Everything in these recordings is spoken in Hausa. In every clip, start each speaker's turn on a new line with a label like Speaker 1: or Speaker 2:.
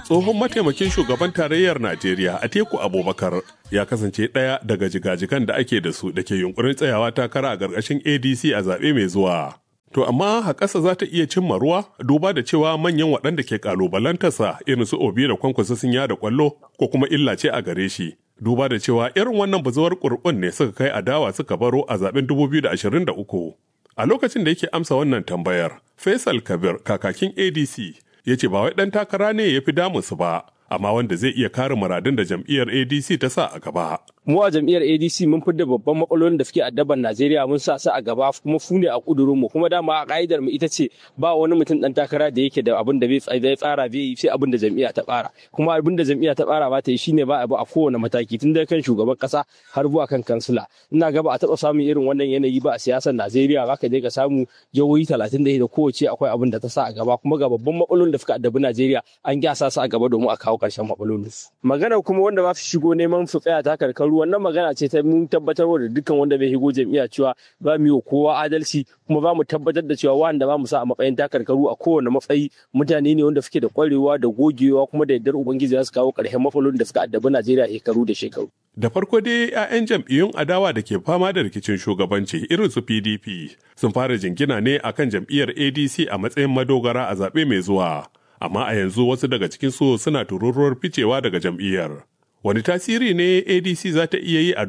Speaker 1: tsohon mataimakin shugaban tarayyar Najeriya Atiku Abubakar ya kasance ɗaya daga jigajigan da ake da su da ke yunkurin tsayawa takara a ƙarƙashin ADC a zaɓe mai zuwa. To amma haƙasa za ta iya cimma ruwa duba da cewa manyan waɗanda ke ƙalubalantarsa irin su Obi da Kwankwasa sun yada ƙwallo ko kuma illa ce a gare shi. Duba da cewa irin wannan bazuwar ƙurɓun ne suka kai adawa suka baro a zaɓen 2023. A lokacin da yake amsa wannan tambayar, Faisal Kabir kakakin ADC ya ce ba wai ɗan takara ne ya fi damunsu ba, amma wanda zai iya kare muradun da jam'iyyar ADC ta sa a gaba.
Speaker 2: mu a jam'iyyar ADC mun fidda babban matsalolin da suke addaban Najeriya mun sa su a gaba kuma fu ne a kudurin mu kuma dama a ka'idar mu ita ce ba wani mutum dan takara da yake da abin da bai tsara bai yi sai abin da jam'iyya ta tsara kuma abin da jam'iyya ta tsara ba ta yi shine ba abu a kowane mataki tun da kan shugaban kasa har zuwa kan kansila ina ga ba a taba samun irin wannan yanayi ba a siyasar Najeriya zaka je ka samu jihohi 30 da kowace akwai abin da ta sa a gaba kuma ga babban matsalolin da suka addabi Najeriya an gyasa su a gaba domin a kawo karshen matsalolin magana kuma wanda ba su shigo neman su tsaya takarkaru wannan magana ce ta mun tabbatar da dukkan wanda bai shigo jam'iyya cewa ba mu yi kowa adalci kuma ba mu tabbatar da cewa wanda ba mu sa a matsayin takarkaru a kowane matsayi mutane ne wanda suke da kwarewa da gogewa kuma da yardar ubangiji za su kawo ƙarshen matsalolin da suka addabi Najeriya shekaru da shekaru.
Speaker 1: Da farko dai 'ya'yan jam'iyyun adawa da ke fama da rikicin shugabanci irin su PDP sun fara jingina ne akan jam'iyyar ADC a matsayin madogara a zaɓe mai zuwa. Amma a yanzu wasu daga cikinsu suna tururuwar ficewa daga jam'iyyar. Wani tasiri ne ADC za ta iya yi a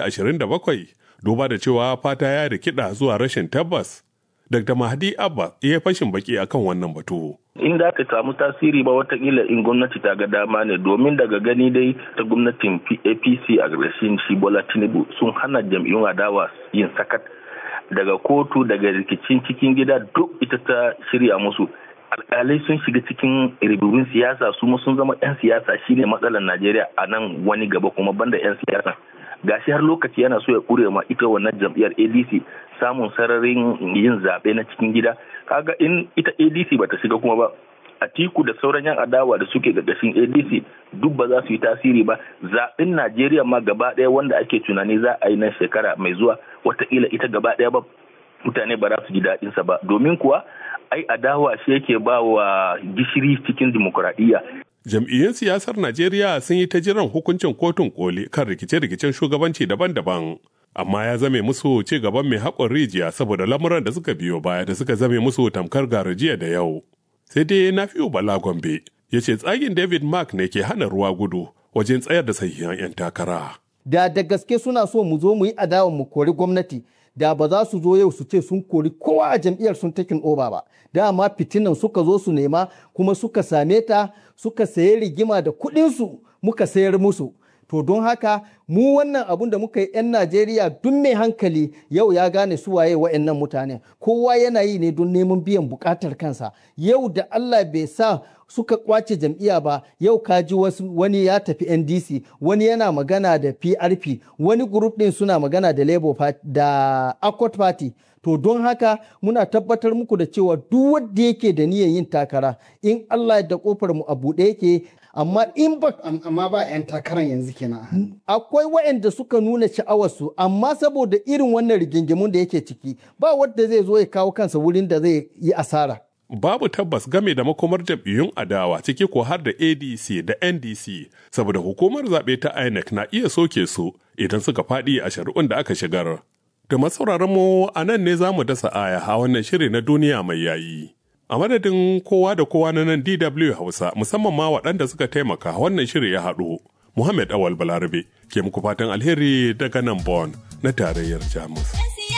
Speaker 1: 2027 duba da cewa fata ya rikida zuwa rashin tabbas. Dr. Mahdi Abba ya fashin baki akan wannan batu.
Speaker 3: In da aka samu tasiri ba watakila in gwamnati ta ga dama ne domin daga gani dai ta gwamnatin APC a ƙarshen shi Bola Tinubu sun hana jam'iyyun adawa yin sakat daga kotu daga rikicin cikin gida duk ita ta shirya musu. alkalai sun shiga cikin ribibin siyasa su sun zama 'yan siyasa shine matsalar najeriya a nan wani gaba kuma banda 'yan siyasa gashi har lokaci yana so ya kure ma ita wannan jam'iyyar adc samun sararin yin zaɓe na cikin gida kaga in ita adc bata shiga kuma ba atiku da sauran yan adawa da suke ƙarƙashin adc duk ba za su yi tasiri ba zaɓen najeriya ma gaba ɗaya wanda ake tunani za a yi na shekara mai zuwa wataƙila ita gaba ɗaya ba mutane ba za su ji daɗinsa ba domin kuwa ai adawa shi yake ba wa gishiri cikin dimokuraɗiyya.
Speaker 1: Jam'iyyun siyasar Najeriya sun yi ta jiran hukuncin kotun koli kan rikice-rikicen shugabanci daban-daban. Amma ya zame musu ci gaban mai haƙon rijiya saboda lamuran da suka biyo baya da suka zame musu tamkar garajiya da yau. Sai dai na fiyo Bala Gombe ya ce tsagin David Mark ne ke hana ruwa gudu wajen tsayar da sahihan 'yan takara.
Speaker 4: Da da gaske suna so mu zo mu yi adawa mu kori gwamnati da ba za su zo yau su ce sun kori kowa a jam'iyyar sun takin oba ba dama fitinan suka zo su nema kuma suka same ta suka sayi rigima da kuɗinsu muka sayar musu to don haka mu wannan abun da muka yi 'yan najeriya duk mai hankali yau ya gane su waye wa'annan mutane kowa yana yi ne don neman biyan bukatar kansa yau da allah bai sa suka kwace jam'iyya ba yau kaji wasu wani ya tafi ndc wani yana magana da prp wani group din suna magana da labour party da accord party to don haka muna tabbatar muku da cewa duk wanda yake da niyyar yin takara in allah da kofar mu a buɗe yake amma in ba
Speaker 5: amma ba 'yan takarar yanzu kenan
Speaker 4: akwai waɗanda suka nuna sha'awarsu amma saboda irin wannan rigingimun da yake ciki ba wanda zai zo ya kawo kansa wurin da zai yi asara
Speaker 1: babu tabbas game da makomar jam'iyyun adawa ciki ko har da adc da ndc saboda hukumar zaɓe ta inec na iya soke su idan suka faɗi a shari'un da aka shigar da masauraran mu a nan ne za mu dasa aya a wannan shiri na duniya mai yayi a madadin kowa da kowa na nan dw hausa musamman ma waɗanda suka taimaka wannan shiri ya haɗu muhammad awal balarabe ke muku fatan alheri daga nan bon na tarayyar jamus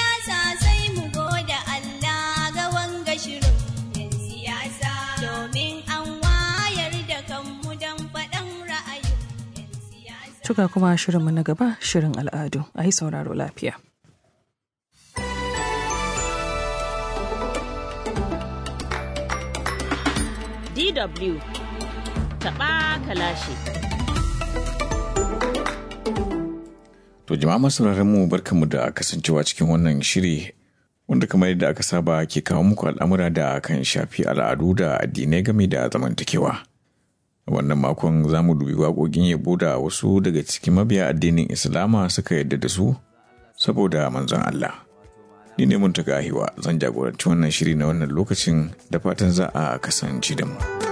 Speaker 6: Tuga kuma shirinmu na gaba shirin al'adu a yi sauraro lafiya.
Speaker 7: DW taɓa kalashi.
Speaker 8: To jama'a masu mu barkanmu da kasancewa cikin wannan shiri wanda kamar yadda aka saba ke kawo muku al'amura da kan shafi al'adu da addinai game da zamantakewa. wannan makon za mu dubi waƙoƙin yabo da wasu daga cikin mabiya addinin islama suka yadda da su saboda manzon Allah. Ni ne mun ahiwa zan jagoranci wannan shiri na wannan lokacin da fatan za a kasance da mu.